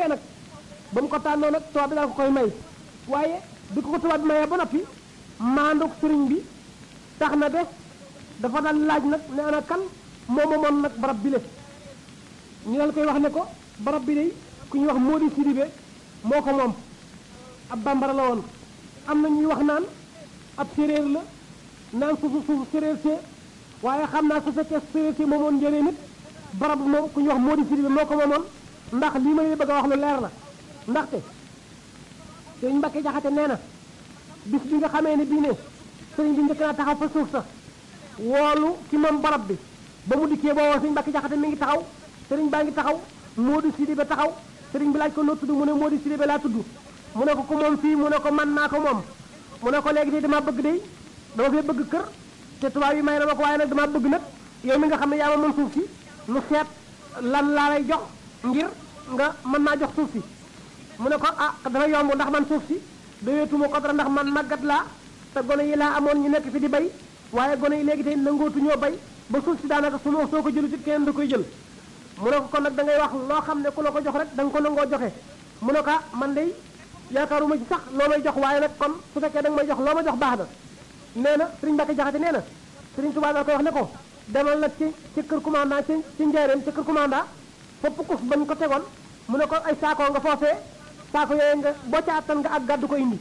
noppee nag ba mu ko tànnoo nag tubaab bi daal ko koy may waaye bi ko ko tubaab bi mayee ba noppi maanduk sëriñ bi tax na de dafa daan laaj nag ne ana kan moo moomoon nag barab bi le ñu dal koy wax ne ko barab bi de ku ñuy wax Mody Sidibé moo ko moom ab bambara la woon am na ñuy wax naan ab séréer la naan suufu suufu séréer see waaye xam naa su fekkee séréer see moomoon njëriñ nit barab moom ku ñuy wax Mody Sidibé moo ko moomoon ndax lii ma leen bëgg a wax lu leer la ndaxte sëriñ Mbacke Jaxate nee na bis bi nga xamee ne bii ne sëriñ bi njëkk naa taxaw fa suuf sa woolu ki moom barab bi ba mu dikkee boo woo sëriñ Mbacke Jaxate mi ngi taxaw sëriñ baa ngi taxaw Mody Sidibé taxaw sëriñ bi laaj ko noo tudd mu ne Mody Sidibé laa tudd mu ne ko ku moom fii mu ne ko man naa ko moom mu ne ko léegi tey dama bëgg day dama fee bëgg kër te tubaab yi may na ma ko waaye nag dama bëgg nag yow mi nga xam ne yaa ma mën suuf si nu seet lan laa lay jox ngir nga mën naa jox suuf si mu ne ko ah dafa yomb ndax man suuf si doyeetuma ko dara ndax man màggat laa te gone yi laa amoon ñu nekk fi di bay waaye gone yi léegi tey nangootuñoo bay ba suuf si daanaka su ma soo ko jëlu ci kenn da koy jël mu ne ko kon nag da ngay wax loo xam ne ku la ko jox rek da nga ko nangoo joxe mu ne ko ah man day yaakaaruma ci sax loo may jox waaye nag kon su fekkee da nga may jox loo ma jox baax na nee na Sëriñ Mbacke Jaxate nee na Sëriñ Tuubaa da koy wax ne ko demal nag ci ci kër commandant ci ci njaareem ci kër commandant fopp kus bañ ko tegoon mu ne ko ay saako nga foofee saako yooyu nga boo ca attan nga ak gàddu ko indi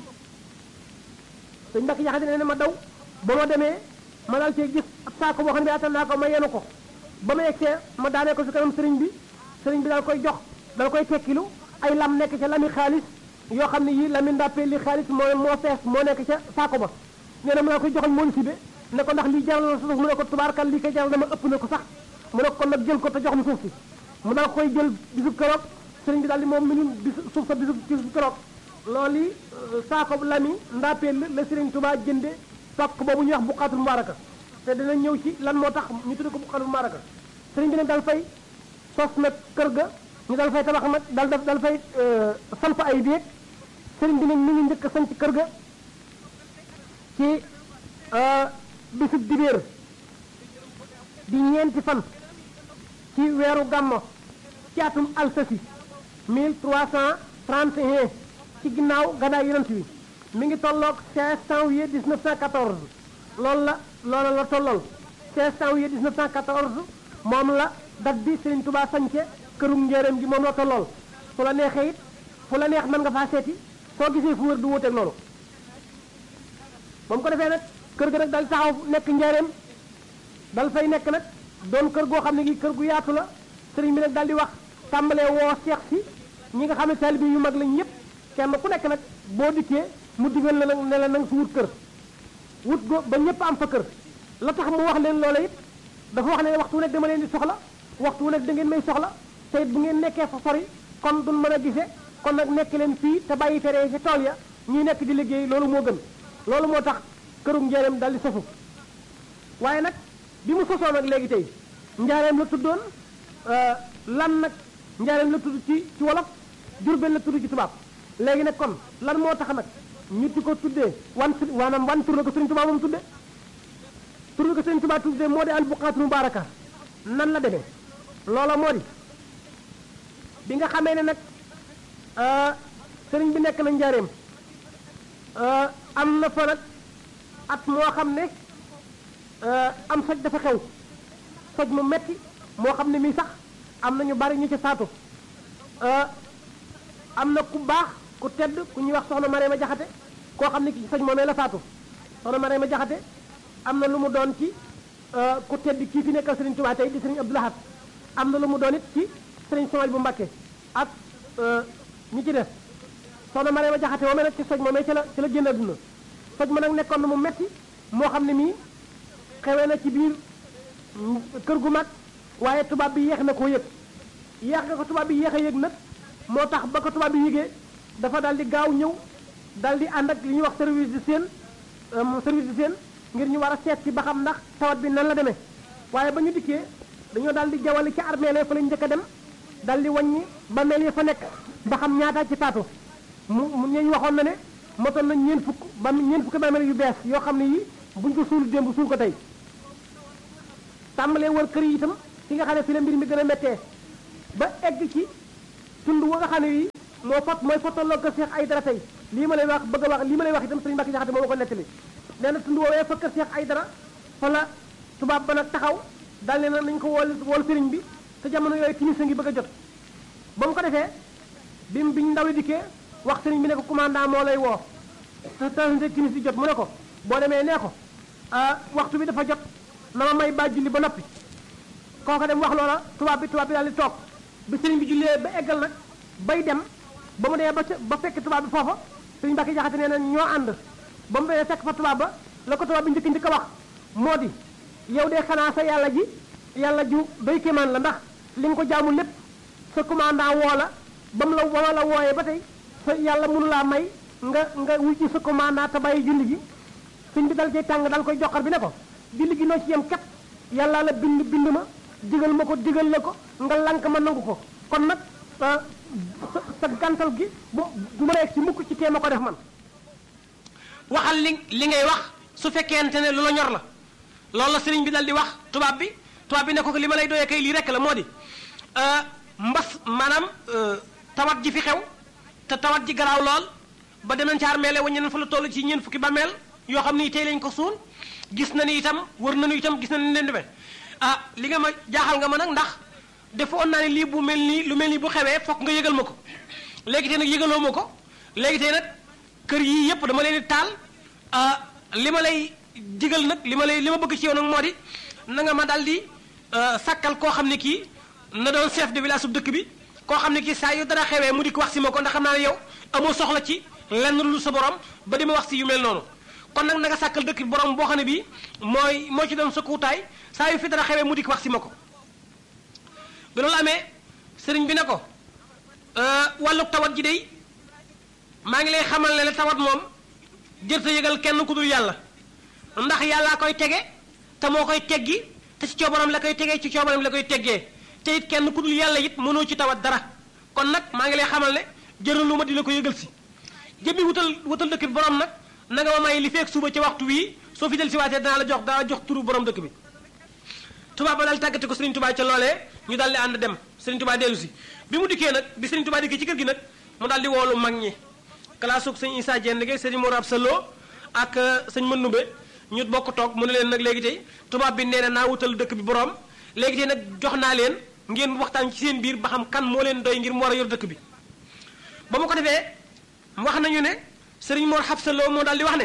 Sëriñ Mbacke Jaxate nee na ma daw ba ma demee ma daal cee gis ab saako boo xam ne attan naa ko ma yenu ko ba ma yegsee ma daanee ko si kanam sëriñ bi sëriñ bi daal koy jox dal koy tekkilu ay lam nekk ca lami xaalis yoo xam ne yii lami ndàppee li xaalis moo moo fees moo nekk ca saako ba nee na mu daal koy joxal Mody Sidibé ne ko ndax lii jaral na suuf mu ne ko tubaarkal lii koy jaral dama ëpp na ko sax mu ne ko kon nag jël ko te jox mu suuf si mu daal koy jël bisub keroog sëriñ bi daal di moom minu bis suuf sa bisub bisub keroog loolu yi saako lami ndàppee la sëriñ Tuubaa jënde pakk boobu ñuy wax buqaatul mubaaraka te dina ñëw ci lan moo tax ñu tudde ko buqaatul mubaaraka sëriñ bi nag dal fay sos nag kër ga ñu dal fay tabax nag dal dal fay samp ay déeg sëriñ bi nag mi ngi njëkk a sanc kër ga ci bisub dibéer di ñeenti fan ci weeru gàmmo ci atum alsasi 1331 ci ginnaaw gàddaay yonent wi mi ngi tolloog 16 janvier 1914 loolu la loola la tollool 16 janvier 1914 moom la dat bi Serigne Touba sañce kërum njéeréem gi moom la tollool fu la neexee it fu la neex mën nga faa seeti soo gisee fu wër du wuteeg loolu moom ko defee nag kër ga nag dal taxaw nekk njéeréem dal fay nekk nag doon kër goo xam ne gi kër gu yaatu la sëriñ bi nag dal di wax tàmbalee woo seex si ñi nga xam ne taalibe yu mag lañ ñëpp kenn ku nekk nag boo dikkee mu digal la nag ne la nanga fi wut kër wut go ba ñëpp am fa kër la tax mu wax leen loola it dafa wax ne waxtu wu nekk dama leen di soxla waxtu wu nekk da ngeen may soxla te it bu ngeen nekkee fa sori kon duñ mën a gise kon nag nekk leen fii te bàyyi tere ci tool ya ñuy nekk di liggéey loolu moo gën loolu moo tax kërum njaareem dal di sosu waaye nag bi mu sosoo nag léegi tey njaareem la tuddoon lan nag njaareem la tudd ci ci wolof jurbel la tudd ci tubaab léegi nag kon lan moo tax nag ñu di ko tuddee wan su waanaam wan tur la ko Sëriñ Tuubaa moom tudde tur la ko Sëriñ Tuubaa tudde moo di al buqaatul mubaaraka nan la demee loola moo di bi nga xamee ne nag sëriñ bi nekk na njaareem am na fa nag at moo xam ne am soj dafa xew soj mu metti moo xam ne mii sax am na ñu bari ñu ci saatu am na ku baax ku tedd ku ñuy wax soxna Marema Jaxate koo xam ne ki soj moomee la faatu soxna Marema Jaxate am na lu mu doon ci ku tedd kii fi nekkal Sëriñ Tuubaa tey di Sëriñ Abdou Lahad am na lu mu doon it ci Sëriñ Somal bu Mbàkke ak ñi ci def soxna Marema Jaxate moomee nag ci soj moomee ci la ci la génn àdduna soj ma nag nekkoon na mu metti moo xam ne mii xewee na ci biir kër gu mag waaye tubaab bi yéex na koo yëg yéex nga ko tubaab bi yéex a yëg nag moo tax ba ko tubaab bi yëgee dafa daal di gaaw ñëw daal di ànd ak li ñuy wax service de seen service de seen ngir ñu war a seet ci ba xam ndax tawat bi nan la demee waaye ba ñu dikkee dañoo daal di jawali ci armée la fa lañ njëkk a dem daal di wàññi ba mel yi fa nekk ba xam ñaata ci faatu mu mu ñu waxoon na ne motoon nañ ñeen fukk ba ñeen fukki bàmmeel yu bees yoo xam ne yi buñ ko suul démb suul ko tey tàmbalee wër kër yi itam fi nga xam ne fi la mbir mi gën a méttee ba egg ci tund wa nga xam ne yi moo fot mooy fottaloo kër Cheikh Aydara tey lii ma lay wax bëgg a wax lii ma lay wax itam sëriñ Mbacke Jaxate moo ma ko nettali nee na tund woowee fa kër Cheikh Aydara fa la tubaab ba nag taxaw daal ne na nañ ko wool wool sëriñ bi te jamono yooyu timis a ngi bëgg a jot ba mu ko defee bi mu biñ ndaw li dikkee wax sëriñ bi ne ko commandant moo lay woo te te timis di jot mu ne ko boo demee nee ko waxtu bi dafa jot na ma may ba julli ba noppi kooka dem wax loola tubaab bi tubaab bi daal di toog bi sëriñ bi jullee ba eggal nag bay dem ba mu dee ba ba fekk tubaab bi foofa sëriñ Mbacke Jaxate nee na ñoo ànd ba mu dee fekk fa tubaab ba la ko tubaab bi njëkk njëkk a wax moo di yow de xanaa sa yàlla ji yàlla ju doy kéemaan la ndax li nga ko jaamu lépp sa commandant woo la ba mu la ba ma la wooyee ba tey sa yàlla mënu laa may nga nga wuy sa commandant te bàyyi julli gi sëñ bi dal cay tàng dal koy joxar bi ne ko julli gi noo ci yem kat yàlla la bind bind ma digal ma ko digal la ko nga lank ma nangu ko kon nag sa sa gàntal gi bu du ma rek ci mukk ci tee ma ko def man waxal li li ngay wax su fekkente ne lu la ñor la loolu la sëriñ bi dal di wax tubaab bi tubaab bi ne ko li ma lay doyee kay lii rek la moo di mbas maanaam tawat ji fi xew te tawat ji garaaw lool ba dem nañ ci armeele waññe nañ fa la toll ci ñeen fukki bàmmeel yoo xam ni tey lañ ko suul gis na ni itam wër nañu itam gis na ni leen demee ah li nga ma jaaxal nga ma nag ndax defoon naa ne lii bu mel nii lu mel nii bu xewee fokk nga yëgal ma ko léegi tey nag yëgaloo ma ko léegi tey nag kër yii yëpp dama leen di taal li ma lay digal nag li ma lay li ma bëgg ci yow nag moo di na nga ma daal di sàkkal koo xam ne kii na doon chef de village sub dëkk bi koo xam ne kii saa yu dara xewee mu di ko wax si ma ko ndax xam naa ne yow amoo soxla ci lenn lu sa borom ba di ma wax si yu mel noonu kon nag na nga sàkkal dëkk bi borom boo xam ne bii mooy moo ci doon sa kuutaay saa yu fi dara xewee mu di ko wax si ma ko bi loolu amee sëriñ bi ne ko wàllu tawat ji day maa ngi lay xamal ne la tawat moom jërta yëgal kenn ku dul yàlla ndax yàllaa koy tege te moo koy teggi te ci coobaram la koy tegee ci coobaram la koy teggee te it kenn ku dul yàlla it mënoo ci tawat dara kon nag maa ngi lay xamal ne jëral lu ma di la ko yëgal si jëmmi wutal wutal dëkk bi borom nag na nga ma may li feek suba ci waxtu wii soo fi del si waatee danaa la jox danaa jox turu borom dëkk bi tubaab ba daal tàggate ko Serigne Touba ca loolee ñu daal di ànd dem Serigne Touba dellu si bi mu dikkee nag bi Serigne Touba dikkee ci kër gi nag mu daal di woolu mag ñi kalaasug sëñ Issa Dieng gi sëñ Mor Absalo ak sëñ Mënumbe ñu bokk toog mu ne leen nag léegi tey tubaab bi nee na naa wutal dëkk bi borom léegi tey nag jox naa leen ngeen waxtaan ci seen biir ba xam kan moo leen doy ngir mu war a yor dëkk bi ba mu ko defee wax nañu ne sëriñ Mor Absalo moo daal di wax ne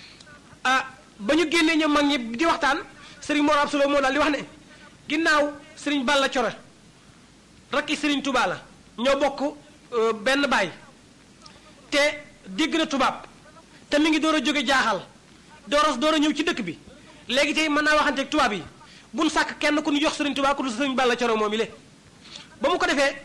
ah ba ñu génnee ñoom mag ñi di waxtaan sëriñ Mor Absalo moo daal di wax ne ginnaaw sëriñ Balla Coro rakki sëriñ Touba la ñoo bokk benn baay te dégg na tubaab te mi ngi door a jóge jaaxal door a door a ñëw ci dëkk bi léegi tey mën naa waxanteeg tubaab yi buñ sàkk kenn ku ñu jox sëriñ Touba ku dul sëriñ Balla Coro moom yi le ba mu ko defee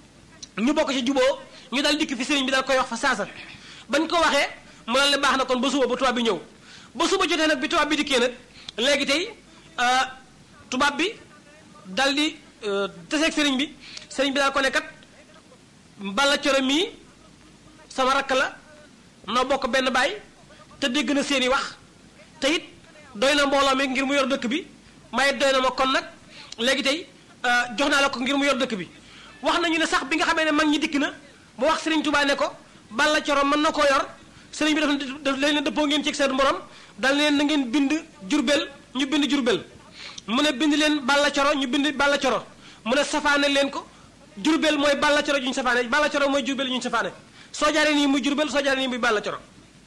ñu bokk ci juboo ñu dal dikk fi sëriñ bi dal koy wax fa saasa bañ ko waxee mu dal ne baax na kon ba suba ba tubaab bi ñëw ba suba jotee nag bi tubaab bi dikkee nag léegi tey tubaab bi dal di teseeg sëriñ bi sëriñ bi daal ko ne kat Balla Coro mii sama rakk la noo bokk benn baay te dégg na seeni wax te it doy na mbooloo mi ngir mu yor dëkk bi may doy na ma kon nag léegi tey jox naa la ko ngir mu yor dëkk bi wax nañu ne sax bi nga xamee ne mag ñi dikk na mu wax Serigne Touba ne ko Balla Coro mën na koo yor sëriñ bi daf daf leen dëppoo ngeen ci seen borom dal leen na ngeen bind jurbel ñu bind jurbel mu ne bind leen Balla Coro ñu bind Balla Coro mu ne safaane leen ko jurbel mooy Balla Coro ju ñu safaane Balla Coro mooy jurbel ju ñu safaane soo jaaree nii muy jurbel soo jaaree nii muy Balla Coro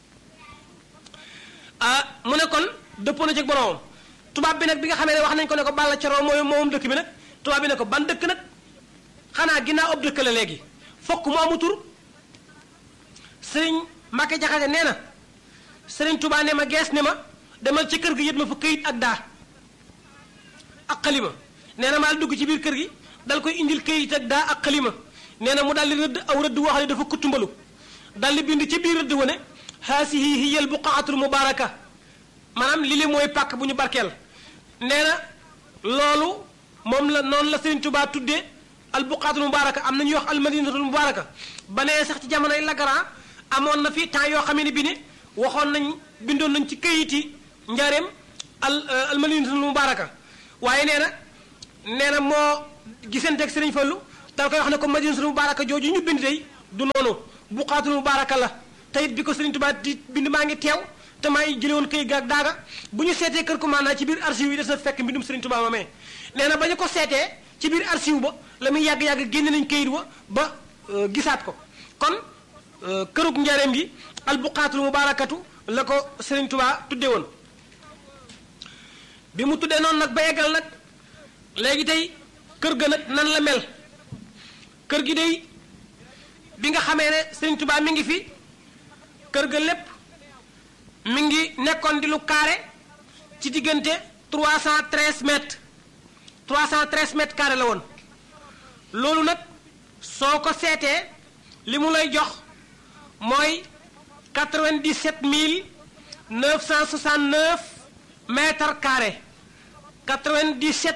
ah mu ne kon dëppoo na ci boromam tubaab bi nag bi nga xamee ne wax nañ ko ne ko Balla Coro mooy moom dëkk bi nag tubaab bi ne ko ban dëkk nag xanaa ginnaaw ab dëkk la léegi fokk mu amu tur sëriñ Mbàkke Jaxate nee na sëriñ Tuubaa ne ma gees ne ma demal ci kër gi yët ma fa këyit ak daa ak xalima nee na maa dugg ci biir kër gi dal koy indil këyit ak daa ak xalima nee na mu daal di rëdd aw rëdd woo xam ne dafa kuttumbalu dal di bind ci biir rëdd wane haasihi hiya al buqaatul mubaaraka maanaam li li mooy pàkk bu ñu barkeel nee na loolu moom la noonu la sëriñ Tuubaa tuddee al buqaatul mubaaraka am na ñuy wax al madinatul mubaaraka ba nee sax ci jamonoy Lagaran amoon na fi temps yoo xam ne bi ne waxoon nañ bindoon nañ ci këyiti njaareem al al madinatul mubaaraka waaye nee na nee na moo gisanteeg Sëriñ Fallu dal koy wax ne ko madinatul mubaaraka jooju ñu bind tey du noonu buqaatul mubaaraka la te it bi ko Sëriñ Tuubaa di bind maa ngi teew te maa ngi jële woon këy gaag daaga bu ñu seetee kër commandant ci biir archive yi des na fekk mbindum Sëriñ Tuubaa moomee nee na ba ñu ko seetee ci biir archive ba la muy yàgg-yàgg génne nañ këyit wa ba gisaat ko kon kërug njareem gi albuqaatul mubaarakatu la ko Sëriñ Tuubaa tudde woon bi mu tuddee noonu nag ba eggal nag léegi tey kër ga nag nan la mel kër gi day bi nga xamee ne Sëriñ Tuubaa mi ngi fi kër ga lépp mi ngi nekkoon di lu carré ci diggante 313 mètres 313 mètres carré la woon loolu nag soo ko seetee li mu lay jox mooy 97 969 mètres carrés 97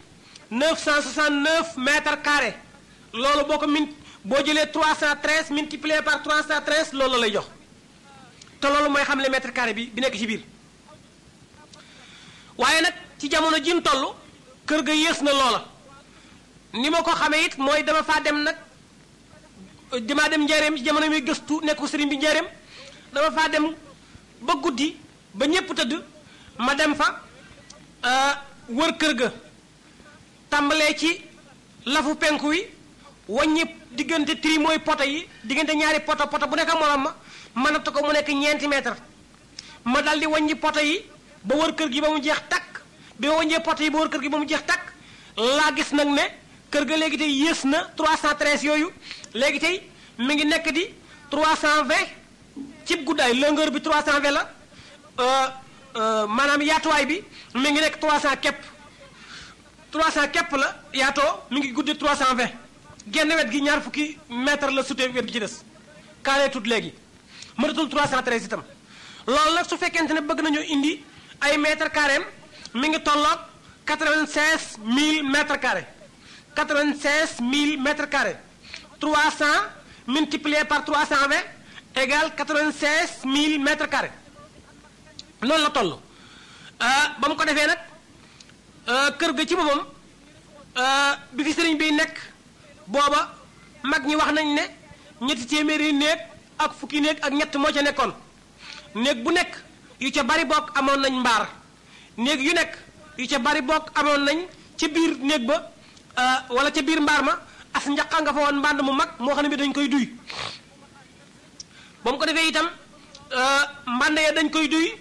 969 mètres carrés loolu boo ko min boo jëlee 313 multiplié par 313 loolu la lay jox te loolu mooy xam le mètre carré bi bi nekk ci biir waaye nag ci jamono ji mu toll kër ga yées na loola ni ma ko xamee it mooy dama faa dem nag damaa dem njaareem ci jamono muy gëstu nekku sëriñ bi njaareem dama faa dem ba guddi ba ñépp tëdd ma dem fa wër kër ga tàmbalee ci lafu penku wi wàññi diggante tri mooy poto yi diggante ñaari poto poto bu nekk morom ma mënatu ko mu nekk ñeenti mètre ma dal di wàññi poto yi ba wër kër gi ba mu jeex takk bi ma wàññee poto yi ba wër kër gi ba mu jeex takk laa gis nag ne kër ga léegi tey yées na 313 yooyu léegi tey mi ngi nekk di 320 cib guddaay longueur bi 320 la maanaam yaatuwaay bi mi ngi nekk 300 képp 300 képp la yaatoo mi ngi guddi 320 genn wet gi ñaar fukki mètre la sutee wet gi ci des carré tout léegi mënatul 313 itam loolu nag su fekkente ne bëgg nañu indi ay mètre carré mi ngi tolloog 96 000 mètres carrés 96 000 mètres carrés 300 multiplié par 320 égale 96 000 mètres carrés loolu la toll ba mu ko defee nag kër ga ci boppam bi fi sëriñ bi nekk booba mag ñi wax nañ ne ñetti téeméeri néeg ak fukki néeg ak ñett moo ca nekkoon néeg bu nekk yu ca bari bokk amoon nañ mbaar néeg yu nekk yu ca bari bokk amoon nañ ca biir néeg ba wala ca biir mbaar ma as njaqa nga fa woon mbànd mu mag moo xam ne bi dañ koy duy ba mu ko defee itam mbànd ya dañ koy duy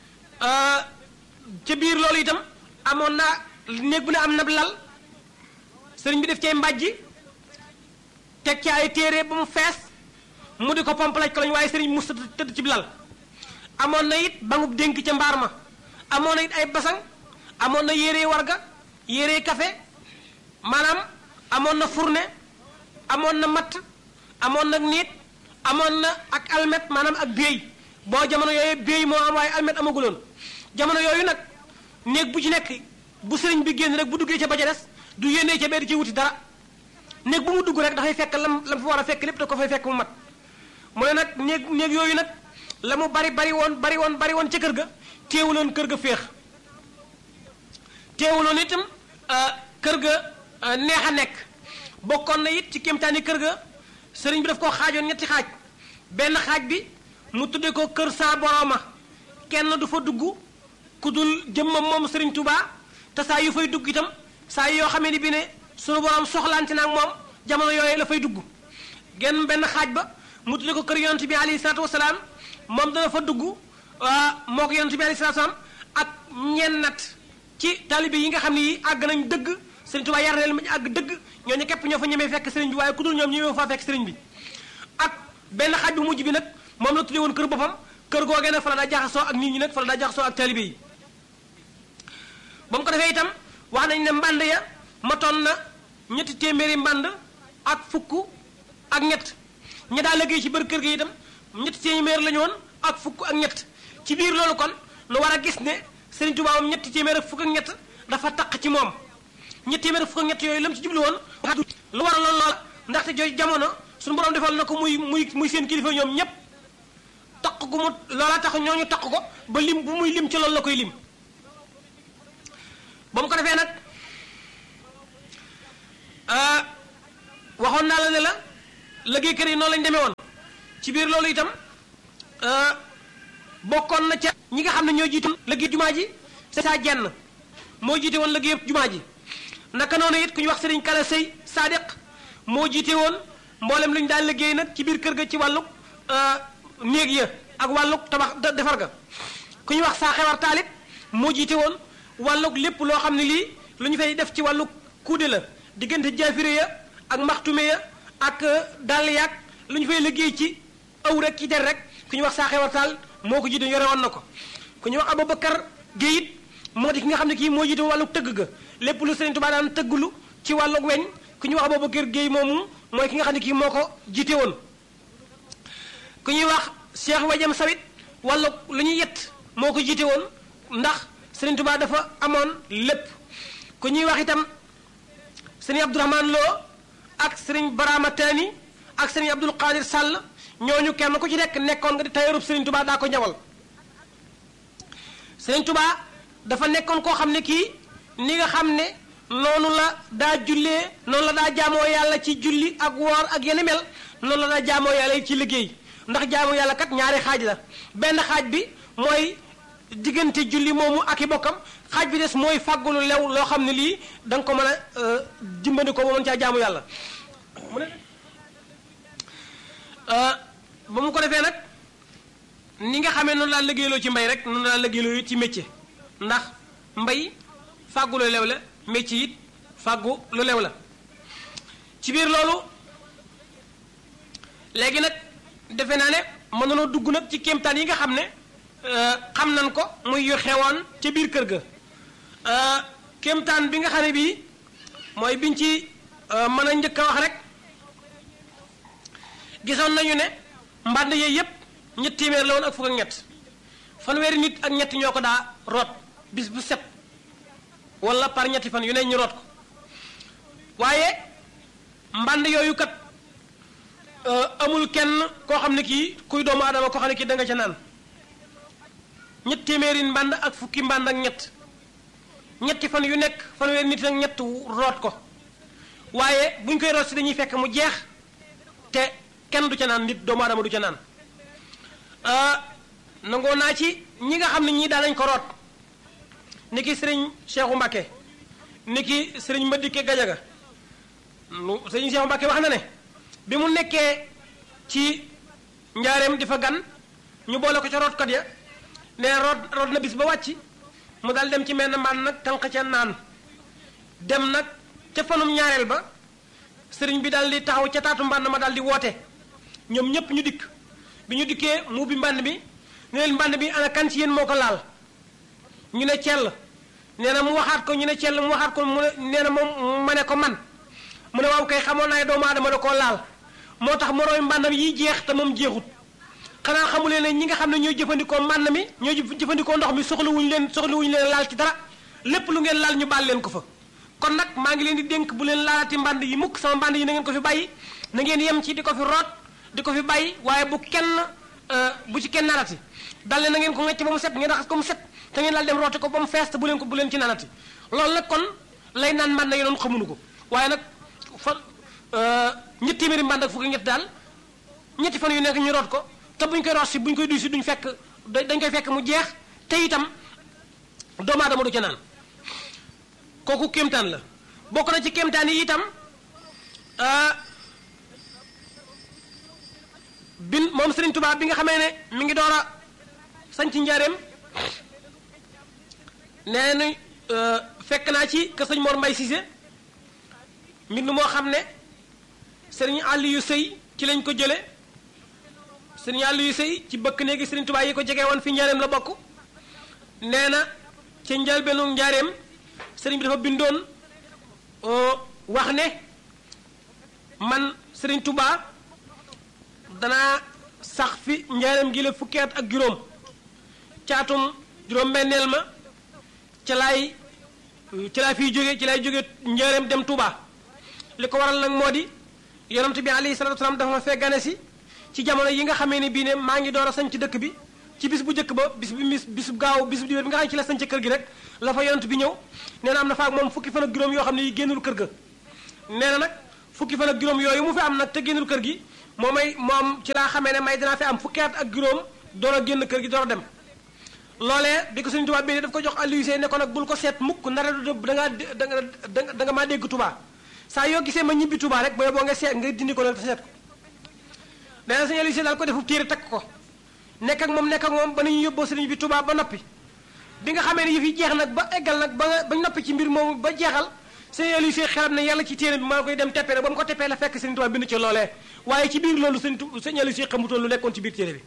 ca biir loolu itam amoon naa néeg bu ne am na lal sëriñ bi def cay mbàjji teg ci ay téere ba mu fees mu di ko pompalaj ko lañ waaye sëriñ mu tëdd ci lal amoon na it bangub dénk ca mbaar ma amoon na it ay basang amoon na yére warga yére café maanaam amoon na fourne amoon na matt amoon na niit amoon na ak almet maanaam ak béy boo jamono yooyu béy moo am waaye almet amaguloon jamono yooyu nag néeg bu ci nekk bu sëriñ bi génn rek bu duggee ca ba ca des du yénnee ca bee di ci wuti dara néeg bu mu dugg rek dafay fekk lam lam fa war a fekk lépp da ko fay fekk mu mat mu ne nag néeg néeg yooyu nag la mu bari bari woon bari woon bari woon ca kër ga teewuloon kër ga féex teewuloon itam kër ga neex a nekk bokkoon na it ci kéemtaani kër ga sëriñ bi daf koo xaajoon ñetti xaaj benn xaaj bi mu tudde ko kër saa borooma kenn du fa dugg ku dul jëmmam moom sëriñ Touba te saa yu fay dugg itam saa yoo xamee ni bi ne sunu borom soxlaante na ak moom jamono yooyu la fay dugg genn benn xaaj ba mu tudde ko kër yonent bi alayhi salaatu wasalaam moom dana fa dugg moo ko yonent bi alayhi salaatu wasalaam ak ñennat ci taalibe yi nga xam ne yi àgg nañ dëgg sëriñ Tuubaa yar na leen ñu àgg dëgg ñooñu képp ñoo fa ñemee fekk sëriñ bi waaye ku dul ñoom ñemee faa fekk sëriñ bi ak benn xaaj bu mujj bi nag moom la tuddee woon kër boppam kër googee nag fa la daa jaxasoo ak nit ñi nag fa la daa jaxasoo ak taalibe yi ba mu ko defee itam wax nañ ne mbànd ya matoon na ñetti téeméeri mbànd ak fukk ak ñett ña daa liggéey ci biir kër gi itam ñetti téeméer la ñu woon ak fukk ak ñett ci biir loolu kon nu war a gis ne Sëriñ Tuubaa moom ñetti téeméer ak fukk ak ñett dafa taq ci moom ñetti téeméer ak fukk ak ñett yooyu la mu ci jublu woon lu war a loolu loola ndaxte jooju jamono suñu borom defal na ko muy muy muy seen kilifa ñoom ñépp taq gu mu loola tax ñooñu taq ko ba lim bu muy lim ci loolu la koy lim ba mu ko defee nag waxoon naa la ne la liggéeykat yi noonu lañ demee woon ci biir loolu itam bokkoon na ca ñi nga xam ne ñoo jiitoon liggéey jumaa ji saa jenn moo jiite woon liggéey jumaa ji naka noonu it ku ñu wax sëriñ kala sëy Sadiq moo jiite woon mboolem lu ñu daan liggéey nag ci biir kër ga ci wàllu néeg ya ak wàllu tabax defar ga ku ñu wax saa xewar taalit moo jiite woon wàllu lépp loo xam ne lii lu ñu fay def ci wàllu kuude la diggante jaafire ya ak maxtume ya ak dàll yaag lu ñu fay liggéey ci aw rek ci der rek ku ñu wax saa xewar taal moo ko jiite yore woon na ko ku ñu wax Aboubacar Guèye it moo di ki nga xam ne kii moo jiite wàllu tëgg ga lépp lu Sëriñ Tuubaa daan tëggulu ci wàllu weñ ku ñuy wax Aboubacar Guèye moomu mooy ki nga xam ne kii moo ko jiite woon ku ñuy wax Cheikh Wajam Sawit wàllu lu ñuy yett moo ko jiite woon ndax Sëriñ Tuubaa dafa amoon lépp ku ñuy wax itam Sëriñ Abdourahmane Lo ak Sëriñ Barama Tani ak Sëriñ Abdul Qadir Sall ñooñu kenn ku ci nekk nekkoon nga di tayorub Sëriñ Tuubaa daa ko ñawal Sëriñ Tuubaa dafa nekkoon koo xam ne kii ni nga xam ne noonu la daa jullee noonu la daa jaamoo yàlla ci julli ak woor ak yenn mel noonu la daa jaamoo yàlla ci liggéey ndax jaamoo yàlla kat ñaari xaaj la benn xaaj bi mooy diggante julli moomu ak i bokkam xaaj bi des mooy fàggulu lew loo xam ne lii da nga ko mën a dimbali ko ba mën caa jaamu yàlla mu ne ba mu ko defee nag ni nga xamee noonu laa liggéeyloo ci mbay rek noonu laa liggéeyloo ci métier ndax mbay fàggu lu lew la métier it fàggu lu lew la ci biir loolu léegi nag defe naa ne mën nañoo dugg nag ci kéemtaan yi nga xam ne xam nañ ko muy yu xewoon ca biir kër ga kéemtaan bi nga xam ne bii mooy biñ ci mën a njëkk a wax rek gisoon nañu ne mbànd yooyu yépp ñett téeméer la woon ak fukk ak ñett fanweeri nit ak ñett ñoo ko daa root bis bu set wala par ñetti fan yu ne ñu root ko waaye mbànd yooyu kat amul kenn koo xam ne kii kuy doomu adama koo xam ne kii da nga ca naan ñett téeméeri mbànd ak fukki mbànd ak ñett ñetti fan yu nekk fanweeri nit ak ñett root ko waaye buñ koy root si dañuy fekk mu jeex te kenn du ca naan nit doomu adama du ca naan nangoo naa ci ñi nga xam ne ñii daanañ ko root ni ki sëriñ Cheikhu Mbàkke ni ki sëriñ Madike Gajaga lu sëriñ Cheikhu Mbàkke wax na ne bi mu nekkee ci njaareem di fa gan ñu boole ko ca rootkat ya ne root root na bis ba wàcc mu daal dem ci menn mbaan nag tànq ca naan dem nag ca fanum ñaareel ba sëriñ bi daal di taxaw ca taatu mbànd ma daal di woote ñoom ñépp ñu dikk bi ñu dikkee mu bi mbànd bi ne leen mbànd bi ana kan ci yéen moo ko laal ñu ne cell nee na mu waxaat ko ñu ne cell mu waxaat ko mu ne nee na moom ma ne ko man mu ne waaw kay xamoon naa ne doomu aadama da koo laal moo tax morooy mbàndam yi jeex te moom jeexut xanaa xamuleen ne ñi nga xam ne ñooy jëfandikoo mbànd mi ñooy jëfandikoo ndox mi soxlawuñu leen soxlawuñu leen laal ci dara lépp lu ngeen laal ñu baal leen ko fa kon nag maa ngi leen di dénk bu leen laalati mbànd yi mukk sama mbànd yi na ngeen ko fi bàyyi na ngeen yem ci di ko fi root di ko fi bàyyi waaye bu kenn bu ci kenn naanati dal leen na ngeen ko ngecc ba mu set ngeen raxas ko mu set te ngeen daal dem rooti ko ba mu fees te bu leen ko bu leen ci naanati loolu nag kon lay naan mbànd yi doon xamuñu ko waaye nag fa ñetti téeméeri mbànd ak fukki ñett daal ñetti fan yu nekk ñu root ko te buñ koy root si buñ koy duy si duñ fekk dañ koy fekk mu jeex te itam doomu aadama du ca naan kooku kéemtaan la bokk na ci kéemtaan yi itam bin moom Serigne Touba bi nga xamee ne mi ngi door a sañ ci njaareem nee na fekk naa ci kër sëñ Mor Mbay Cissé mbind moo xam ne Serigne Aliou Sëy ci lañ ko jële Serigne Aliou Sëy ci bëkk néegi Serigne Touba yi ko jege woon fi njaareem la bokk nee na ci njëlbeenu njaareem Serigne bi dafa bindoon wax ne man Serigne Touba danaa sax fi njaareem gi la fukki at ak juróom caatum juróom-benneel ma ca laay ci laa fiy jóge ci laay jóge njaareem dem Touba li ko waral nag moo di yonent bi alayhi salatu wasalaam dafa ma fee gane si ci jamono yi nga xamee ne bii ne maa ngi door a sañ ci dëkk bi ci bis bu njëkk ba bis bi bis bis bu gaaw bis bu diwéer bi nga xam ne ci la sañ ci kër gi rek la fa yonent bi ñëw nee na am na fa ak moom fukki fan ak juróom yoo xam ne yi génnul kër ga nee na nag fukki fan ak juróom yooyu mu fi am nag te génnul kër gi moo may moom ci laa xamee ne may dinaa fi am fukki at ak juróom door a génn kër gi door a dem loolee bi ko Sëriñ Tuubaa bi daf ko jox Aliou Seye ne ko nag bul ko seet mukk ndara du da nga da nga da nga maa dégg Touba saa yoo gisee ma ñibbi Touba rek booy boo nga seet nga dindi ko nag te seet ko nee na Sëriñ Aliou Seye daal ko defu téere takk ko nekk ak moom nekk ak moom ba nañu yóbboo sëriñ bi Touba ba noppi bi nga xamee ne yëf yi jeex nag ba eggal nag ba nga ba noppi ci mbir moomu ba jeexal Sëriñ Aliou Seye xelam ne yàlla ci téere bi maa koy dem teppee nag ba mu ko teppee la fekk Sëriñ Tuubaa bind ci loolee waaye ci biir loolu Sëriñ Tu Sëriñ Aliou Seye xamutoon lu nekkoon ci biir téere bi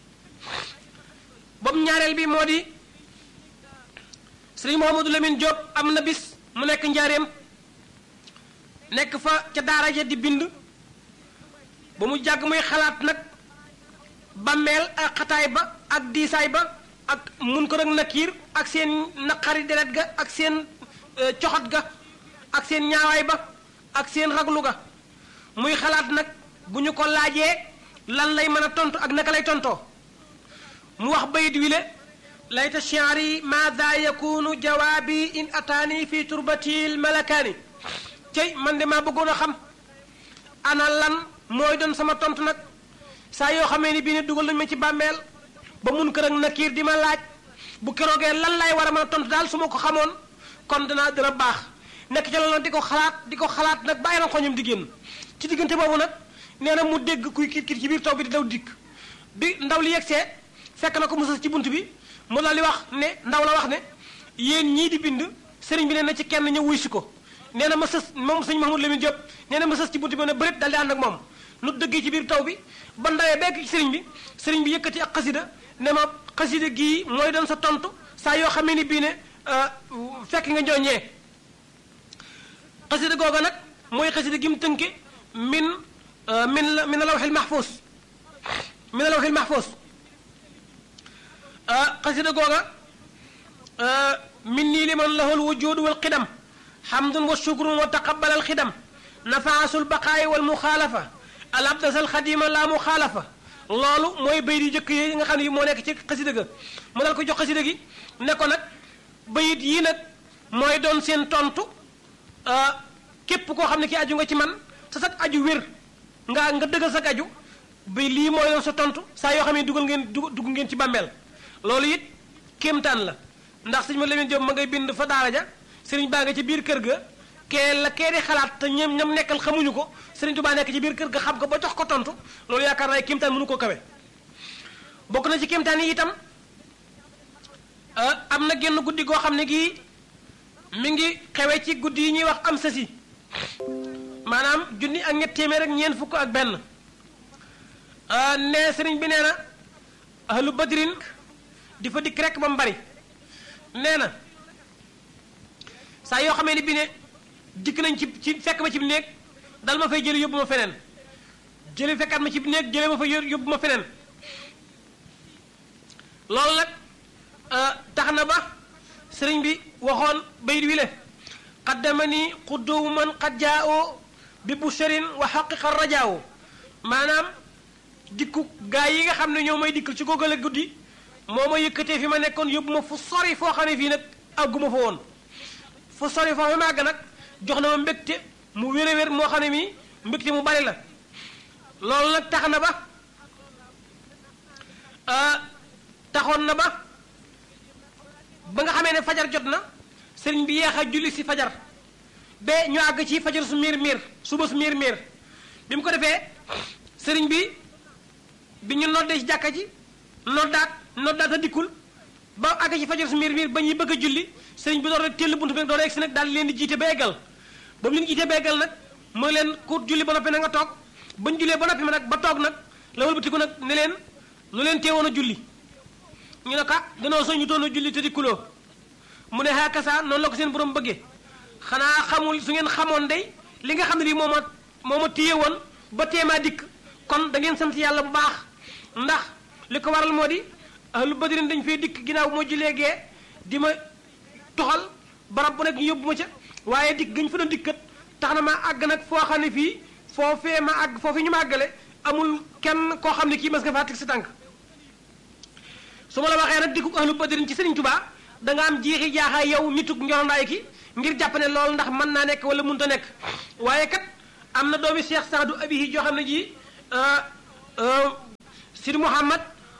boobu ñaareel bi moo di Sëriñ Mouhamadou Lamine Diop am na bis mu nekk njaareem nekk fa ca daara ja di bind ba mu jàgg muy xalaat nag bàmmeel ak xataay ba ak diisaay ba ak mun ko nag nakiir ak seen naqari deret ga ak seen coxot ga ak seen ñaawaay ba ak seen raglu ga muy xalaat nag bu ñu ko laajee lan lay mën a tontu ak naka lay tontoo mu wax bayit wi le layta shi'ri maada yakunu jawaabi in ataani fi turbatil malakaani cey man de maa bëggoon a xam ana lan mooy doon sama tontu nag saa yoo xamee ni bii ne dugal nañu ma ci bàmmeel ba mun kër ak nakiir di ma laaj bu keroogee lan lay war a mën a tontu daal su ma ko xamoon kon dana dana baax nekk ca loolu di ko xalaat di ko xalaat nag bàyyi na xoñam di génn ci diggante boobu nag nee na mu dégg kuy kit kit ci biir taw bi di daw dikk bi ndaw li yegsee fekk na ko mu sës ci bunt bi mu daal di wax ne ndaw la wax ne yéen ñii di bind sëriñ bi nee na ci kenn ñëw wuy si ko nee na ma sës moom sëñ Mahmoud Lamine Diop nee na ma sës ci bunt bi ne bërit daal di ànd ak moom nu dëggee ci biir taw bi ba ndawee bekk ci sëriñ bi sëriñ bi yëkkati ak xasida ne ma xasida gii mooy doon sa tontu saa yoo xamee ni bii ne fekk nga njooñee xasida googa nag mooy xasida gi mu tënke min min la min lawxil mahfuus min lawxil mahfuus xasida googa min nii liman lahul wujud wal qidam xamdun wa shukrun wa taqabal al xidam nafaasul baqaayi wal muxaalafa al abdasal xadima la muxaalafa loolu mooy bayit yu jëkk yi nga xam ne yi moo nekk ci xasida ga mu dal ko jox xasida gi ne ko nag bayit yii nag mooy doon seen tontu képp koo xam ne ki aju nga ci man sa sag aju wér nga nga dëggal sag aju bi lii mooy doon sa tontu saa yoo xam ne dugal ngeen dugg ngeen ci bàmmeel loolu it kéemtaan la ndax sëñ ma Lamine Diop ma ngay bind fa daara ja sëriñ baa nga ci biir kër ga kee la kee di xalaat te ñoom ñam nekkal xamuñu ko sëriñ Tuubaa nekk ci biir kër ga xam ko ba jox ko tontu loolu yaakaar naa kéemtaan mënu ko kawe bokk na ci kéemtaan yi itam am na genn guddi goo xam ne gii mi ngi xewe ci guddi yi ñuy wax am sasi maanaam junni ak ñett téeméer ak ñeent fukk ak benn ne sëriñ bi nee na ahlu badrin di fa dikk rek ba mu bari nee na saa yoo xamee ni bi ne dikk nañ ci ci fekk ma ci néeg dal ma fay jële yóbbu ma feneen jële fekkaat ma ci néeg jële ma fa yóbbu ma feneen loolu nag tax na ba sëriñ bi waxoon bayit wi le qaddama ni xudduwu man qad jaao bi busharin wa xaqiqa rajaawo maanaam dikku gaa yi nga xam ne ñoo may dikkal ci googale guddi moo ma yëkkatee fi ma nekkoon yóbbu ma fu sori foo xam ne fii nag àgguma fa woon fu sori foo fi ma àgg nag jox na ma mbégte mu wér a wér moo xam ne mii mbégte mu bari la loolu nag tax na ba taxoon na ba ba nga xamee ne fajar jot na sëriñ bi yeex a julli si fajar ba ñu àgg ci fajar su miir miir suba su miir miir bi mu ko defee sëriñ bi bi ñu noddee ci jàkka ji noddaat noddaat a dikkul ba àgg ci fajar su miir miir ba ñuy bëgg a julli sëriñ bi door a teel buntu bi nag door a egsi nag daal leen di jiite ba eggal ba mu leen jiite ba eggal nag mooy leen ku julli ba noppi na nga toog ba ñu jullee ba noppi ma nag ba toog nag la wëlbatiku nag ne leen lu leen teewoon a julli ñu ne ka danoo soñ ñu doon a julli te dikkuloo mu ne haa kasa noonu la ko seen borom bëggee xanaa xamul su ngeen xamoon day li nga xam ne lii moo ma moo ma téye woon ba teemaa dikk kon da ngeen sant yàlla bu baax ndax li ko waral moo di ahlu badrin dañ fay dikk ginnaaw moo jullee gee di ma toxal barab bu nekk ñu yóbbu ma ca waaye dikk gañ fa doon dikkat tax na ma àgg nag foo xam ne fii foofee ma àgg foofee ñu ma àggale amul kenn koo xam ne kii mas nga faa teg sa tànk su ma la waxee nag dikku ahlu badrin ci Sëriñ Tuubaa da nga am jiixi jaaxaay yow nitug njorondaay ki ngir jàpp ne loolu ndax mën naa nekk wala mënut a nekk waaye kat am na doomi Cheikh Saadu Abihi joo xam ne ji Sidi Mouhamad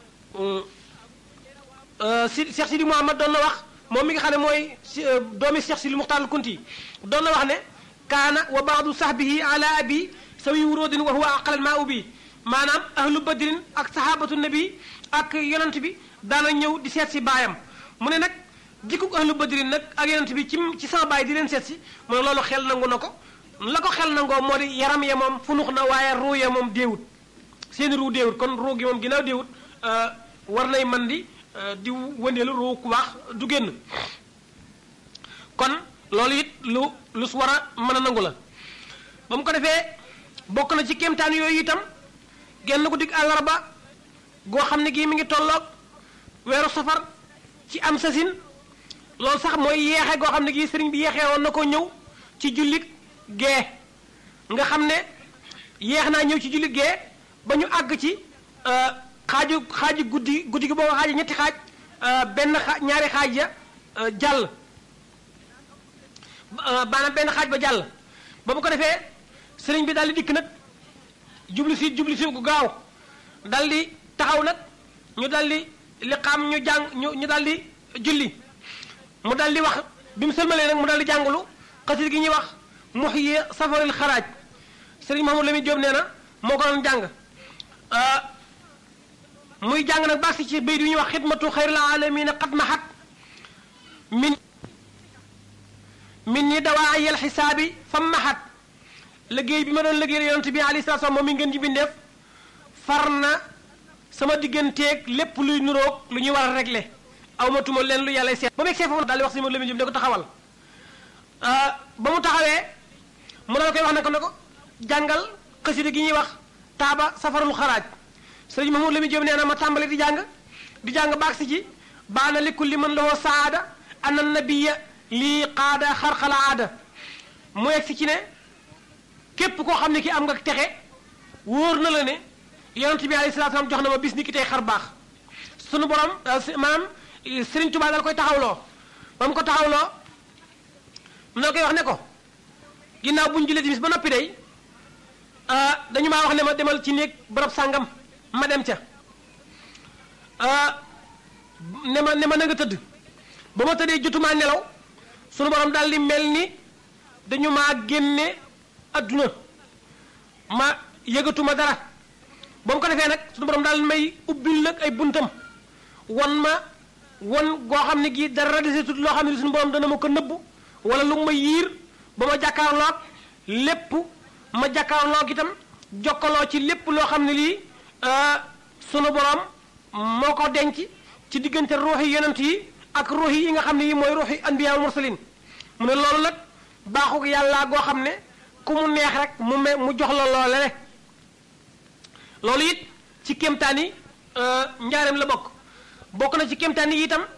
si Cheikh Sidi Mouhamad doon na wax moom mi nga xam ne mooy si doomi Cheikh Sidi Muxtaar Kunti doon na wax ne kaana wa baadu sahbihi ala abi sawi wuróodin wa huwa aqalal maa ubi maanaam ahlu badrin ak sahabatu nabi ak yonent bi daana ñëw di seet si baayam mu ne nag jikkuk ahlu badrin nag ak yonent bi ci ci sama baay di leen seet si mu ne loolu xel nangu na ko la ko xel nangoo moo di yaram ya moom funux na waaye ruu ya moom déewut seeni ruu déewut kon ruu gi moom ginnaaw déewut war nay man di di wëndeelu ruu ku baax du génn kon loolu it lu lu su war a mën a nangu la ba mu ko defee bokk na ci kéemtaan yooyu itam genn ko dig àllarba goo xam ne gii mi ngi tolloog weeru safar ci am sasin loolu sax mooy yeexe goo xam ne gii sëriñ bi yeexee woon na ko ñëw ci jullit gee nga xam ne yeex naa ñëw ci jullit gee ba ñu àgg ci xaaju xaaju guddi guddi gi boo xaaju ñetti xaaj benn xaaj ñaari xaaj ya jàll maanaam benn xaaj ba jàll ba mu ko defee sëriñ bi daal di dikk nag jubli si jubli si gu gaaw dal di taxaw nag ñu dal di li xam ñu jàng ñu ñu dal di julli mu dal di wax bi mu sëlmalee nag mu dal di jàngulu xasit gi ñuy wax muhyi safaril xaraaj sëriñ Mahamadou Lamine Diop nee na moo ko doon jàng muy jàng nag baax si ci bayt yu ñuy wax xidmatu xayril alamina qad mahat min min ni dawaa ayel xisaabi fa mahat liggéey bi ma doon liggéey yonent bi alayhi salaatu moom mi ngeen ji bindeef far na sama digganteeg lépp luy nuroog lu ñuy war a régler aw ma tuma leen lu yàlla seet ba mu egsee foofu daal di wax si Mahamadou Lamine Diop ne ko taxawal ba mu taxawee mu daal koy wax ne ko ne ko jàngal xasida gi ñuy wax taaba safarul xaraaj sëriñ Mahamadou Lamine Diop nee na ma tàmbali di jàng di jàng baag si ji baana li kulli man lahu saada ana nabiya lii qaada xarxala aada mu egg si ci ne képp koo xam ne ki am nga texe wóor na la ne yonent bi alayhi salaatu salaam jox na ma bis ni ki tey xar baax sunu borom maanaam Sëriñ Tuubaa dal koy taxawloo ba mu ko taxawloo mu ne koy wax ne ko ginnaaw bu ñu jullee timis ba noppi day dañu maa wax ne ma demal ci néeg barab sàngam ma dem ca ne ma ne ma na nga tëdd ba ma tëddee jotumaa nelaw sunu borom daal di mel ni dañu maa génne adduna ma yëgatuma dara ba mu ko defee nag sunu borom daal may ubbil nag ay buntam won ma won goo xam ne gii dara desetut loo xam ne sunu borom dana ma ko nëbbu wala lu ma yiir ba ma jàkkaarloog lépp ma jàkkaarloog itam jokkaloo ci lépp loo xam ne lii sunu borom moo ko denc ci diggante ruuxi yonent yi ak ruuxi yi nga xam ne yi mooy ruuxi anbiya mursalin mu ne loolu nag baaxuk yàlla goo xam ne ku mu neex rek mu me mu jox la loole le loolu it ci kéemtaan yi njaareem la bokk bokk na ci kéemtaan yi itam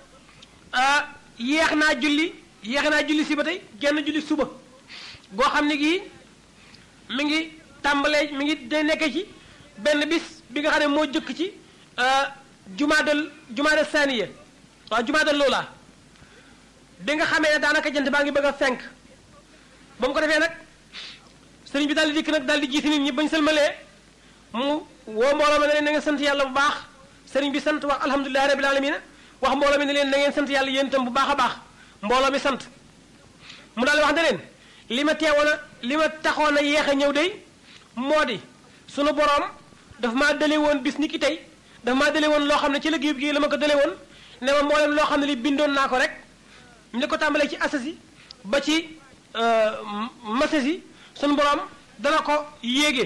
yeex naa julli yeex naa julli si ba tey genn julli suba goo xam ne gii mi ngi tàmbalee mi ngi day nekkee ci benn bis bi nga xam ne moo jëkk ci jumaadal jumaadal saaniya waaw jumaadal loola bi nga xamee ne daanaka jant baa ngi bëgg a fenk ba mu ko defee nag sëriñ bi daal di dikk nag daal di jiite nit ñi bañ sëlmalee mu woo mbooloo ma ne leen na ngeen sant yàlla bu baax sëriñ bi sant wax alhamdulilahi rabil alamina wax mbooloo mi ne leen na ngeen sant yàlla yéen itam bu baax a baax mbooloo mi sant mu daal di wax ne leen li ma teewoon a li ma taxoon a yéex a ñëw day moo di sunu boroom daf maa dale woon bis ni ki tey daf maa dale woon loo xam ne ci liggéey bi la ma ko dale woon ne ma mboolem loo xam ne li bindoon naa ko rek ne ko tàmbalee ci asasi ba ci masasi sunu boroom dana ko yéege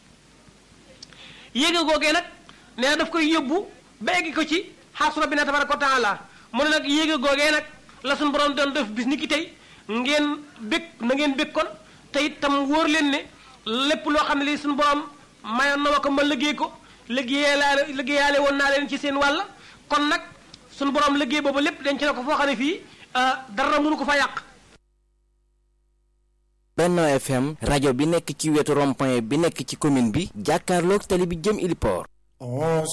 yéege googee nag nee na daf koy yóbbu ba eggi ko ci xaasu rabbina tabaraka wa taala mu ne nag yéege googee nag la sunu boroom doon def bis ni ki tey ngeen bég na ngeen bég kon te itam wóor leen ne lépp loo xam ne lii suñu borom mayoon na ma ko ma liggéey ko liggéeyaale liggéeyaale woon naa leen ci seen wàll kon nag suñu borom liggéey boobu lépp denc na ko foo xam ne fii dara mënu ko fa yàq. Benno FM rajo bi nekk ci wetu rond-point bi nekk ci commune bi jàkkaarloog tali bi jëm Iliport.